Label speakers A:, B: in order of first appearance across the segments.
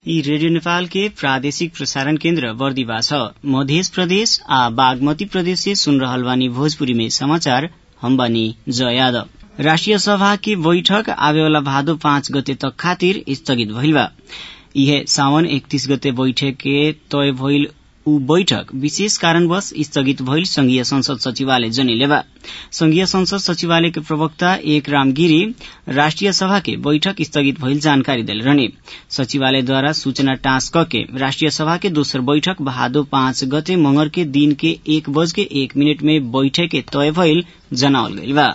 A: यी रेडियो नेपाल के प्रादेशिक प्रसारण केन्द्र बर्दिवा छ मध्य प्रदेश आ बागमती प्रदेश से सुन रहल बानी भोजपुरी में समाचार हम बानी जय यादव राष्ट्रिय सभा की बैठक आवेवाला भादो पाँच गते तक खातिर स्थगित भइल बा इहे सावन एकतीस गते बैठक के तय भइल उ बैठक विशेष कारणवश स्थगित भइल संघीय संसद सचिवालय जनैले बा संघीय संसद सचिवालय के प्रवक्ता एक राम गिरी राष्ट्रिय सभा के बैठक स्थगित भइल जानकारी देले रहने सचिवालयद्वारा सूचना टाँस के राष्ट्रिय सभा के दोस्रो बैठक भादो पाँच गते मंगर के दिन के एक बज के एक मिनट में बैठक के तय भइल जनावल गइल बा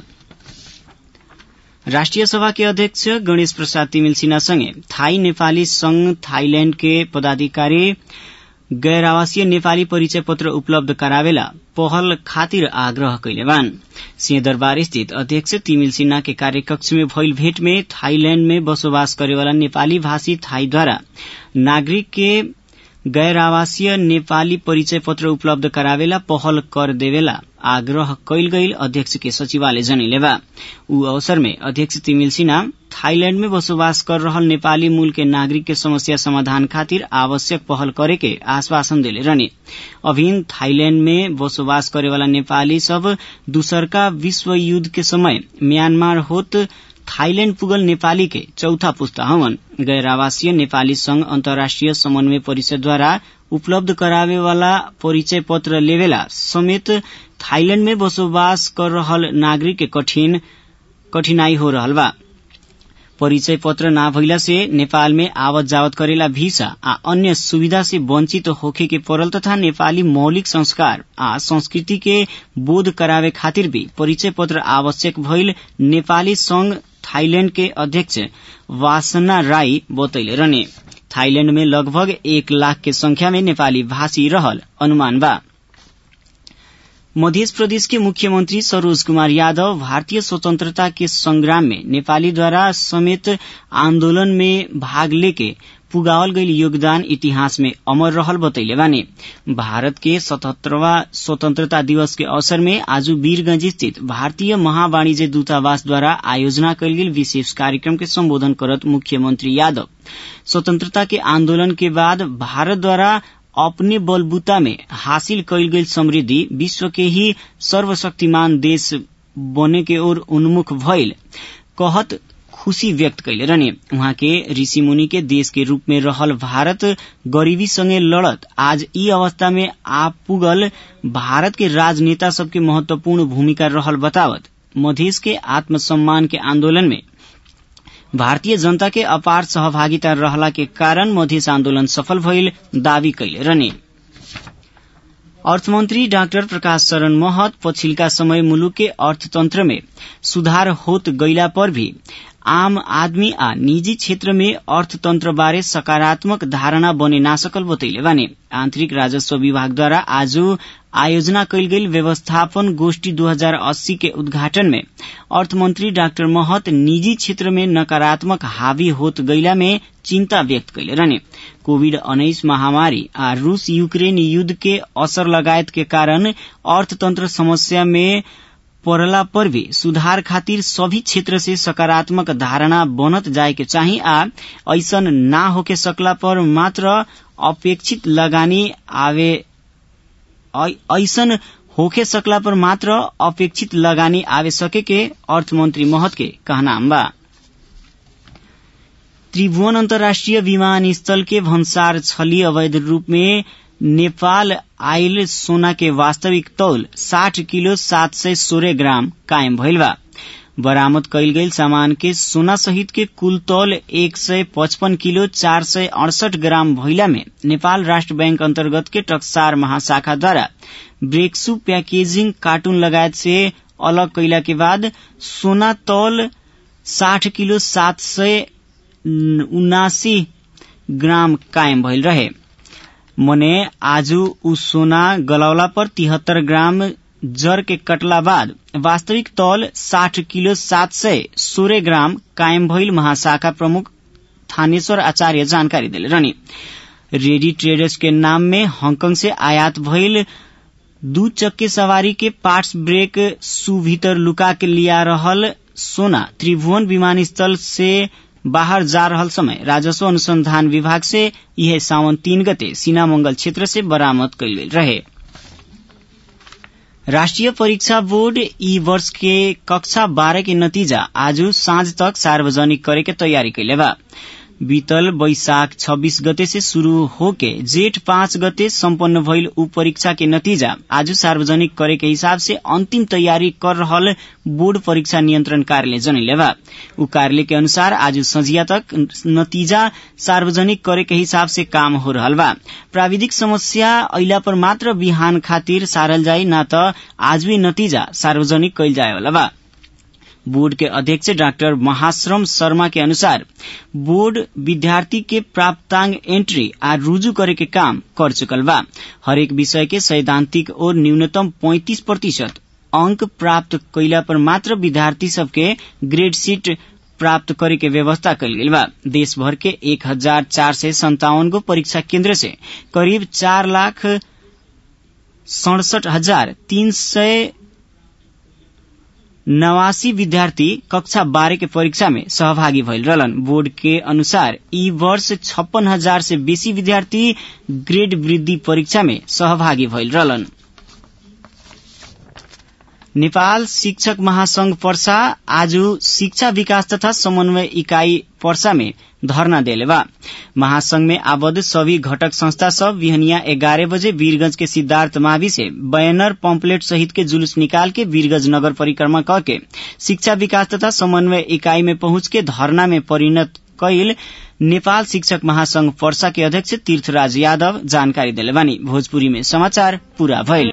A: राष्ट्रिय सभा के अध्यक्ष गणेश प्रसाद तिमिल सिन्हासँगै थाई नेपाली संघ थाईलैण्ड के पदाधिकारी गैर आवासीय नेपाली परिचय पत्र उपलब्ध करावेला पहल खातिर आग्रह कैले बान सिंहदरबार स्थित अध्यक्ष तिमिल सिन्हा के कार्यकक्ष में भइल भेट में थाईलैण्ड में बसोबास करेवाला नेपाली भाषी थाईद्वारा नागरिक के गैर आवासीय नेपाली परिचय पत्र उपलब्ध करावेला पहल कर देवेला आग्रह कैल गईल अध्यक्ष के सचिवालय जनैले बा उ अवसर में अध्यक्ष तिमिल सिन्हा थाईलैण्ड में बसोबास कर रहल नेपाली मूल के नागरिक के समस्या समाधान खातिर आवश्यक पहल करे के आश्वासन देले रहने अभिन थाईलैण्ड में बसोबास करेवाला नेपाली सब दूसरका विश्व युद्ध के समय म्यांमार होत थाईलैण्ड पुगल नेपाली के चौथा पुस्ता हवन गैर आवासीय नेपाली संघ अन्तर्राष्ट्रिय समन्वय परिषदद्वारा उपलब्ध करावे वाला परिचय पत्र लेवेला समेत थाईलैण्ड में बसोबास कर रहल नागरिक के कठिन कठिनाई हो रहल बा परिचय पत्र ना भइला से नेपाल में आवत जावत करेला भिसा आ अन्य सुविधा से वंचित होखे के पड़ल तथा नेपाली मौलिक संस्कार आ संस्कृति के बोध करावे खातिर भी परिचय पत्र आवश्यक भइल नेपाली संघ थाईलैण्ड के अध्यक्ष वासना राई बतैले रहने थाईलैण्ड में लगभग एक लाख के संख्या में नेपाली भाषी रहल अनुमान बा मध्य प्रदेश के मुख्यमंत्री सरोज कुमार यादव भारतीय स्वतंत्रता के संग्राम में नेपाली द्वारा समेत आंदोलन में भाग लेके पुगावल गईल योगदान इतिहास में अमर रहल बतैले बानी भारत के सतहत्तरवा स्वतंत्रता दिवस के अवसर में आज वीरगंज स्थित भारतीय महावाणिज्य दूतावास द्वारा आयोजना कयल गेल विशेष कार्यक्रम के संबोधन करत मुख्यमंत्री यादव स्वतंत्रता के आंदोलन के बाद भारत द्वारा अपने बलबूता में हासिल कयल गेल समृद्धि विश्व के ही सर्वशक्तिमान देश बने के ओर उन्मुख भइल कहत खुशी व्यक्त कैले रहने उहाँ के ऋषि मुनि के देश के रूप में रहल भारत गरीबी संगे लड़त आज ई अवस्था में आ पुगल भारत के राजनेता सबके महत्वपूर्ण भूमिका रहल बतावत मधेश के आत्मसम्मान के आंदोलन में भारतीय जनता के अपार सहभागिता रहला के कारण मधेस आन्दोलन सफल भइल दावी कैले रहने अर्थमन्त्री डाक्टर प्रकाश शरण महत पछिल्का समय मुलुक के अर्थतन्त्र में सुधार होत गइला पर भी आम आदमी आ निजी क्षेत्र में अर्थतन्त्र बारे सकारात्मक धारणा बने ना सकल बतैले बाने आन्तरिक राजस्व विभागद्वारा आज आयोजना कैल गेल व्यवस्थापन गोष्ठी 2080 के उद्घाटन में अर्थमन्त्री डाक्टर महत निजी क्षेत्र में नकारात्मक हावी होत गइला में चिन्ता व्यक्त कैले रहने कोविड उन्नाइस महामारी आ रूस यूक्रेन युद्ध के असर लगायत के कारण अर्थतन्त्र समस्या में पड़ला पर भी सुधार खातिर सभी क्षेत्र से सकारात्मक धारणा बनत जाए के चाही आ ऐसन ना होके सकला पर मात्र अपेक्षित लगानी आवे ऐसन होके सकला पर मात्र अपेक्षित लगानी आवे सके के अर्थमन्त्री महत के कहनाम बा त्रिभुवन अन्तर्राष्ट्रिय विमानस्थल के भन्सार छली अवैध रूप में नेपाल आयल सोना के वास्तविक तौल साठ किलो सात सय सोह्र ग्राम कायम भइल बा बरामद कैल गईल सामान के सोना सहित के कुल तौल एक सय पचपन किलो चार सय अड़सठ ग्राम भइला में नेपाल राष्ट्र बैंक अन्तर्गत के टक्सार महाशाखाद्वारा ब्रेक्सु पैकेजिङ कार्टून लगायत से अलग कैला के बाद सोना तौल साठ किलो सात सय उनासी ग्राम कायम भइल रहे मने आज उ सोना गलौला पर तिहत्तर ग्राम जर के कटला बाद वास्तविक तौल साठ किलो सात सय सोह्र ग्राम कायम भइल महाशाखा प्रमुख थानेश्वर आचार्य जानकारी दिले रहनी रेडी ट्रेडर्स के नाम में हांगकांग से आयात भइल दू चक्के सवारी के पार्ट्स ब्रेक सु भीतर लुका के लिया रहल सोना त्रिभुवन विमानस्थल से बाहर जा रहल समय राजस्व अनुसंधान विभाग से यह सावन तीन गते सीनामंगल क्षेत्र से बरामद कैल गेल रहे राष्ट्रीय परीक्षा बोर्ड ई वर्ष के कक्षा बारह के नतीजा आज साँझ तक सार्वजनिक करे के तैयारी कैले बा बीतल बैशाख 26 गते से शुरू होके जेठ पाँच गते सम्पन्न भइल उ परीक्षा के नतीजा आज सार्वजनिक करे के हिसाब से अंतिम तैयारी कर रहल बोर्ड परीक्षा नियंत्रण कार्यालय जनैले बा उ कार्यालय के अनुसार आज संझिया तक नतीजा सार्वजनिक करे के हिसाब से काम हो रहल बा प्राविधिक समस्या अइला पर मात्र बिहान खातिर सारल जाई ना त आज भी नतीजा सार्वजनिक कैल जाए वाला बा बोर्ड के अध्यक्ष डाक्टर महाश्रम शर्मा के अनुसार बोर्ड विद्यार्थी के प्राप्तांग एंट्री आ रुजू करे के काम कर चुकल बा हरेक विषय के सैद्धांतिक और न्यूनतम 35 प्रतिशत अंक प्राप्त कैला पर मात्र विद्यार्थी सबके ग्रेड सीट प्राप्त करे के व्यवस्था कल गेल बा देश भर के एक हजार चार सय संतावन गो परीक्षा केन्द्र से करीब चार लाख सड़सठ हजार तीन सय नवासी विद्यार्थी कक्षा बारह के परीक्षा में सहभागी भइल रहलन बोर्ड के अनुसार ई वर्ष छप्पन हजार से बेसी विद्यार्थी ग्रेड वृद्धि परीक्षा में सहभागी भइल रहलन नेपाल शिक्षक महासंघ पर्सा आज शिक्षा विकास तथा समन्वय इकाई पर्सा में धरना देले बा महासंघ में आबद्ध सभी घटक संस्था सब बिहनिया ग्यारह बजे वीरगंज के सिद्धार्थ मावी से बैनर पम्पलेट सहित के जुलूस निकाल के वीरगंज नगर परिक्रमा करके शिक्षा विकास तथा समन्वय इकाई में पहुंच के धरना में परिणत कैल नेपाल शिक्षक महासंघ पर्सा के अध्यक्ष तीर्थराज यादव जानकारी दिले बानी भोजपुरी में समाचार पूरा भइल